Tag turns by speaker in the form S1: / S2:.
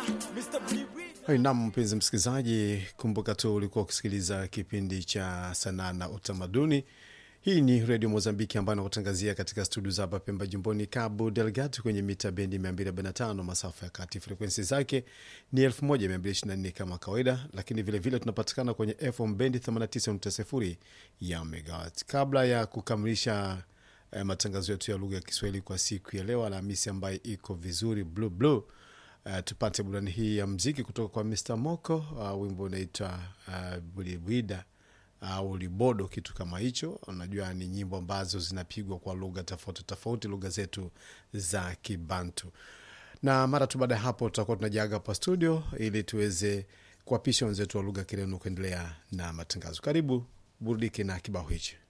S1: Hey, nam mpenzi msikilizaji, kumbuka tu ulikuwa ukisikiliza kipindi cha sanaa na utamaduni. Hii ni redio Mozambiki ambayo nakutangazia katika studio za hapa Pemba, jimboni Cabo Delgado, kwenye mita bendi 245 masafa ya kati. Frekwensi zake ni 1224 kama kawaida, lakini vilevile vile tunapatikana kwenye FM bendi 89.0 ya megawatt. Kabla ya kukamilisha eh, matangazo yetu ya lugha ya Kiswahili kwa siku ya leo Alhamisi ambayo iko vizuri blue blue Uh, tupate burani hii ya mziki kutoka kwa Mr Moko. Uh, wimbo unaitwa uh, bulibwida au uh, libodo, kitu kama hicho. Unajua ni nyimbo ambazo zinapigwa kwa lugha tofauti tofauti, lugha zetu za Kibantu. Na mara tu baada ya hapo tutakuwa tunajaga hapa studio ili tuweze kuwapisha wenzetu wa lugha Kireno kuendelea na matangazo. Karibu burudike na kibao hichi.